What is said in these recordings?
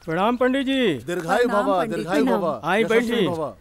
प्रणाम पंडित जी दीर्घायु प्रणाम भव पंडित, दीर्घायु प्रणाम। भव आई यशस्वी बैठी। भव।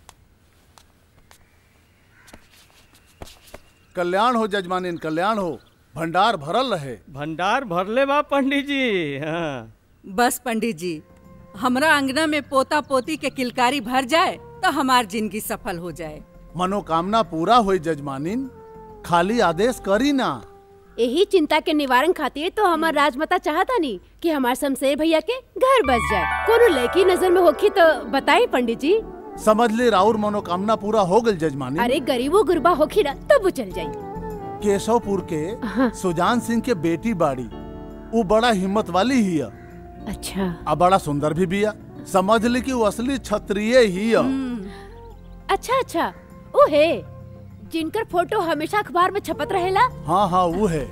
कल्याण हो जजमानिन कल्याण हो भंडार भरल रहे भंडार भरले बा पंडित जी हाँ बस पंडित जी हमरा अंगना में पोता पोती के किलकारी भर जाए तो हमार जिंदगी सफल हो जाए मनोकामना पूरा हुई जजमानिन खाली आदेश करी ना यही चिंता के निवारण खातिर तो हमार राजमाता चाहता नहीं कि हमार शमशेर भैया के घर बस जाए कोनो लड़की नजर में होखी तो बताई पंडित जी समझ ले राउर मनोकामना पूरा हो गई जजमानिन अरे गरीबो गुरबा होखी ना तब चल जाई केशवपुर के सुजान सिंह के बेटी बाड़ी वो बड़ा हिम्मत वाली ही है अच्छा आ बड़ा सुंदर भी बिया समझ ले कि वो असली क्षत्रिय ही है अच्छा अच्छा ओ है जिनकर फोटो हमेशा अखबार में छपत रहेला हाँ हाँ वो है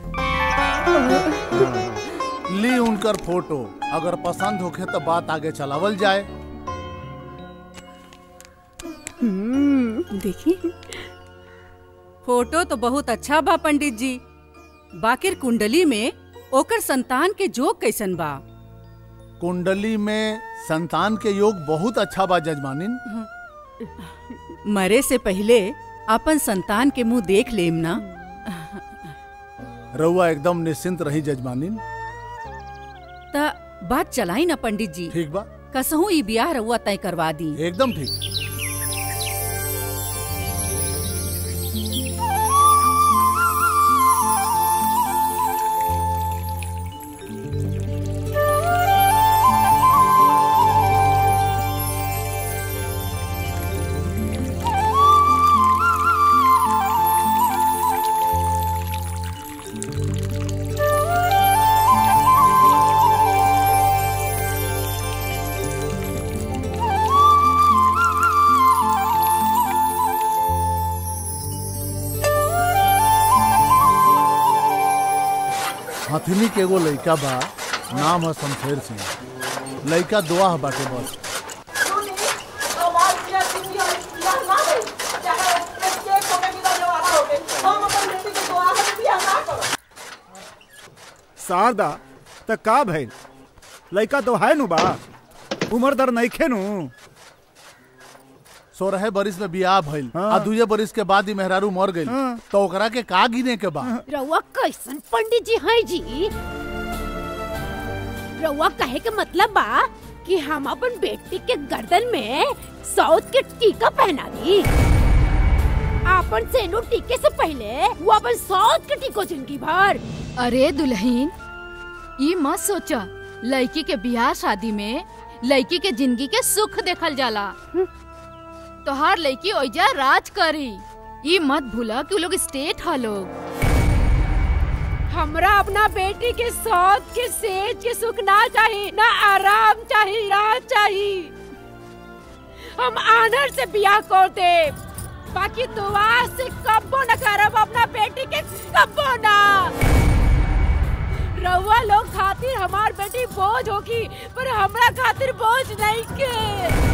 ली उनकर फोटो अगर पसंद होखे तो बात आगे चलावल जाए देखिए फोटो तो बहुत अच्छा बा पंडित जी बाकिर कुंडली में ओकर संतान के जोग कैसन बा कुंडली में संतान के योग बहुत अच्छा बा जजमानिन मरे से पहले अपन संतान के मुंह देख लेम ना रउआ एकदम निश्चिंत रही जजमानिन त बात चलाई ना पंडित जी ठीक बा कसहू ई ब्याह रउआ तय करवा दी एकदम ठीक हथिनी के एगो लइका बा नाम है शमशेर सिंह लइका दुआ है बाटे बस शारदा त का भइल लइका तो है नु बा उम्र दर नइखे नु सोरह बरिस में बियाह भइल हाँ। आ दुए बरिस के बाद ही मेहरारू मर गइल हाँ। तो ओकरा के का गिने के बा रउआ कैसन पंडित जी हैं जी रउआ कहे के मतलब बा कि हम अपन बेटी के गर्दन में सौत के टीका पहना दी आपन सेनु टीके से पहले वो अपन सौत के टीको जिंदगी भर अरे दुल्हन ये मत सोचा लड़की के बियाह शादी में लड़की के जिंदगी के सुख देखल जाला तोहार लड़की ओइजा राज करी ये मत भूला कि उ लोग स्टेट ह लोग हमरा अपना बेटी के सौत के सेज के सुख ना चाहिए ना आराम चाहिए राज चाहिए हम आनर से बियाह कर दे बाकी दुआ से कब्बो न करब अपना बेटी के कब्बो ना रउआ लोग खातिर हमार बेटी बोझ होगी पर हमरा खातिर बोझ नहीं के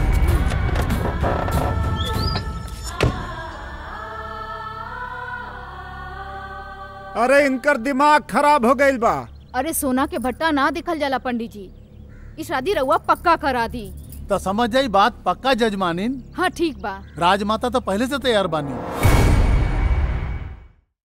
अरे इनकर दिमाग खराब हो गइल बा अरे सोना के भट्टा ना दिखल जाला पंडित जी ई शादी रउआ पक्का करा दी तो समझ जाई बात पक्का जजमानिन हाँ ठीक बा राजमाता तो पहले से तैयार बानी